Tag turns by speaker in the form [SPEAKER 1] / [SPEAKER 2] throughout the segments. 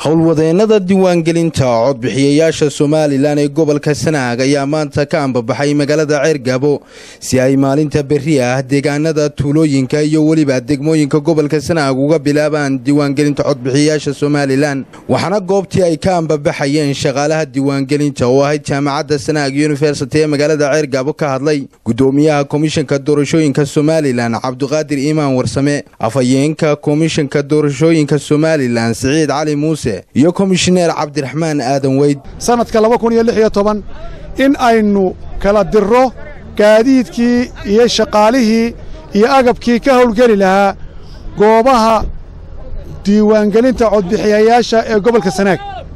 [SPEAKER 1] howlwadeennada diiwaangelinta codbixiyayaasha somalilan ee gobolka sanaag ayaa maanta ka ambabaxay magaalada ceergabo si ay maalinta berri ah deegaanada tuulooyinka iyo weliba degmooyinka gobolka sanaag uga bilaabaan diiwaangelinta codbixiyayaasha somalilan waxaana goobtii ay ka ambabaxayeen shaqaalaha diiwaangelinta oo ahayd jaamacadda sanaag yunifersity ee magaalada ceergabo ka hadlay gudoomiyaha komishanka doorashooyinka somalilan cabdiqaadir iimaan warsame afhayeenka komishanka doorashooyinka somalilan siciid cali muuse iyo komishineer cabdiraxmaan aadan weyd
[SPEAKER 2] sannadka laba kun iyo lix iyo toban in aynu kala dirro gaadiidkii iyo shaqaalihii iyo agabkii ka howlgeli lahaa goobaha diiwaangelinta codbixiyayaasha ee gobolka sanaag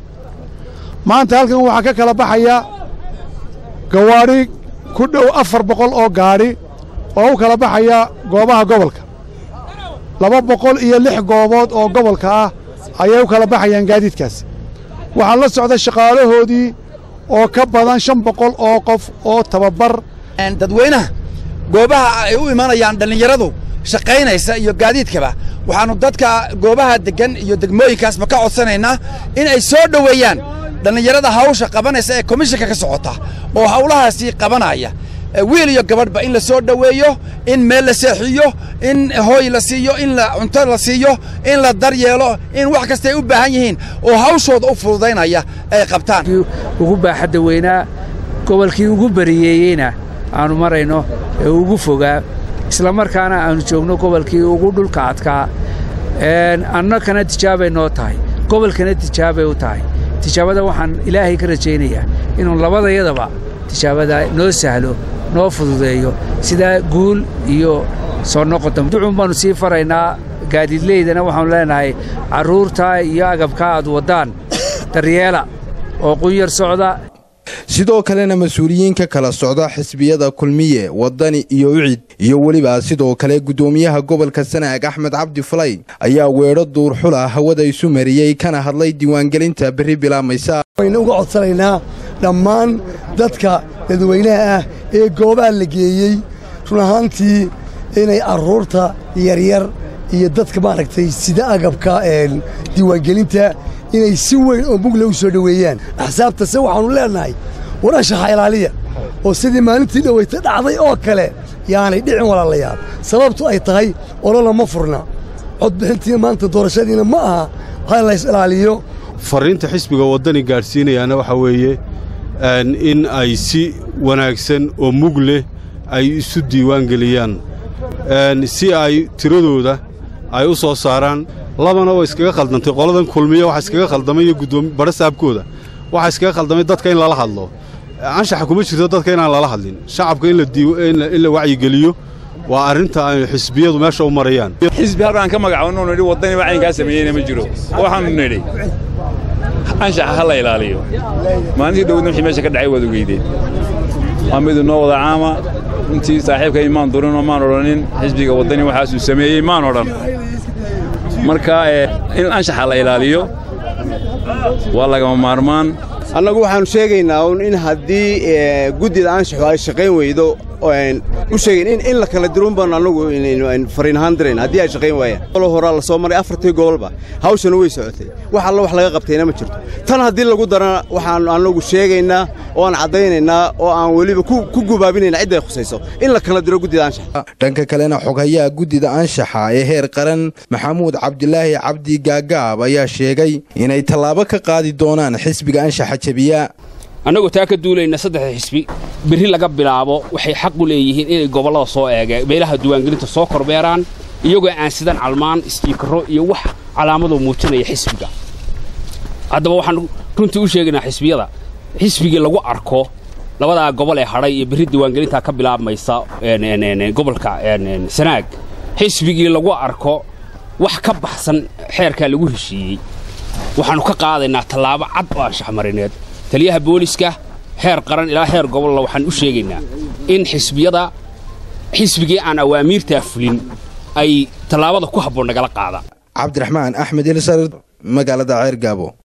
[SPEAKER 2] maanta halkan waxaa ka kala baxaya gawaadhi ku dhow afar boqol oo gaadhi oo u kala baxaya goobaha gobolka laba boqol iyo lix goobood oo gobolka ah ayay u kala baxayaan gaadiidkaas waxaa la socda shaqaalahoodii oo ka badan shan boqol oo qof oo tababar
[SPEAKER 3] dadweynaha goobaha ay u imanayaan dhallinyaradu shaqaynaysa iyo gaadiidkaba waxaannu dadka goobaha deggan iyo degmooyinkaasba ka codsanaynaa in ay soo dhoweeyaan dhallinyarada hawsha qabanaysa ee komishanka ka socota oo hawlahaasii qabanaya wiil iyo gabadhba in la soo dhoweeyo in meel la seexiyo in hooy la siiyo in la cunto la siiyo in la daryeelo in wax kasta ay u baahan yihiin oo hawshooda u fududaynaya ay qabtaan
[SPEAKER 4] ugu baaxadda weynaa gobolkii ugu bariyeeyeyna aannu marayno ee ugu fogaa isla markaana aannu joogno gobolkii ugu dhulka adkaa annakana tijaabay noo tahay gobolkana tijaabay u tahay tijaabada waxaan ilaahay ka rajaynayaa inuu labadayadaba tijaabada noo sahlo noo fududeeyo sidaa guul iyo soo noqodam ducun baannu sii faraynaa gaadiidleydana waxaannu leenahay carruurtaa iyo agabkaa aad waddaan daryeela oo qunyar socda
[SPEAKER 1] sidoo kalena mas-uuliyiinka kala socda xisbiyada kulmiye waddani iyo ucid iyo weliba sidoo kale guddoomiyaha gobolka sanaag axmed cabdi falay ayaa weedho duurxula hawada isu mariyey kana hadlay diiwaangelinta berri bilaabmaysa
[SPEAKER 5] waynu uga codsanaynaa dhammaan dadka dadweynaha ah ee goobaha la geeyey run ahaantii inay carruurta yaryar iyo dadka maaragtay sida agabka diiwaangelinta inay si weyn oo mugle u soo dhoweeyaan axsaabtase waxaannu leennahay warashaxa ilaaliya oo sidii maalintii dhowayta dhacday oo kale yaanay dhicin walaalayaal sababtu ay tahay olona ma furna codbixintii maanta doorashadiina ma aha ha lays ilaaliyo
[SPEAKER 6] farriinta xisbiga waddani gaadhsiinayaana waxaa weeye in ay si wanaagsan oo mug leh ay isu diiwaangeliyaan si ay tiradooda ay u soo saaraan labana way iskaga khaldantay qoladan kulmiya waxa iskaga khaldamay iyo guddoomi badha saabkooda waxaa iskaga khaldamay dadka in lala hadlo anshaxa kuma jirto dadka inaan lala hadlin shacabka in la wacyigeliyo waa arrinta ay xisbiyadu meesha u marayaan
[SPEAKER 7] xisbi halkaan ka magacabannu nidhi waddani wacaynkaa sameeyeyna ma jiro waxaannu nidhi anshaxa ha la ilaaliyo maalintii dhowdna wixii meesha ka dhacay waad ogeydeen waa midu noo wada caama runtii saaxiibkay maan durinoo maan odhanin xisbiga waddani waxaasuu sameeyey maan odhan marka in anshaxa la ilaaliyo waa lagama maarmaan
[SPEAKER 8] annagu waxaannu sheegaynaa un in haddii guddida anshaxu ay shaqayn weydo u sheegayn in la kala dirun baanu annagu fariin ahaan dirayn haddii ay shaqayn waayaan olo horaa la soo maray afartii gobolba hawshana way socotay wax alla wax laga qabtayna ma jirto tan haddii lagu darana waxaannu annagu sheegaynaa oo aan caddaynaynaa oo aan weliba ku gubaabinayna cidday khusayso in la kala diro guddida anshaxa
[SPEAKER 1] dhanka kalena xoghayaha guddida anshaxa ee heer qaran maxamuud cabdilaahi cabdi gaagaab ayaa sheegay inay tallaabo ka qaadi doonaan xisbiga anshaxa jebiya
[SPEAKER 9] annagoo taa ka duulayna saddexda xisbi berri laga bilaabo waxay xaq u leeyihiin inay gobollada soo eegeen meelaha diiwaangelinta soo korbeeraan iyagoo aan sidan calmaan istiikaro iyo wax calaamadoo muujinaya xisbiga haddaba waxaan runtii u sheegaynaa xisbiyada xisbigii lagu arko labadaa gobol ee hadhay iyo berri diiwaangelintaa ka bilaabmaysa gobolka sanaag xisbigii lagu arko wax ka baxsan xeerkaa lagu heshiiyey waxaannu ka qaadaynaa tallaabo cad oo anshaxmarineed taliyaha booliska heer qaran ilaa heer gobolla waxaan u sheegaynaa in xisbiyada xisbigii aan awaamiirtaa fulin ay tallaabada ku habboon nagala qaadaan
[SPEAKER 1] cabdiraxmaan axmed ilsar magaalada ceergaabo